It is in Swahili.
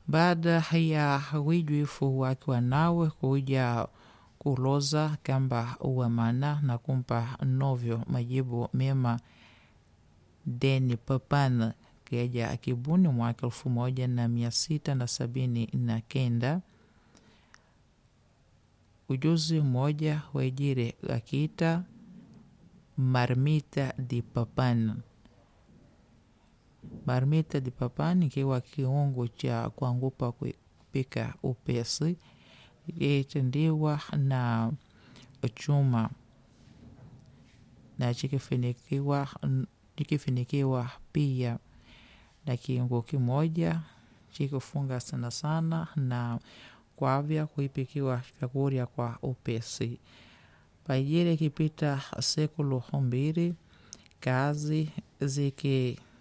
baada ya wijwifu wake wanawe kuja kuloza kamba uwamana na kumpa novyo majibu mema deni papan keja akibuni mwaka elfu moja na mia sita na sabini na kenda ujuzi mmoja waijire akiita marmita di papan marmita di papan ikiwa kiungo cha kuangupa kupika upesi itendiwa na chuma na chikifinikiwa chikifinikiwa pia na kiungo kimoja chikufunga sana sana na kwavya kuipikiwa vyakurya kwa upesi paijire ikipita sekulu mbili kazi ziki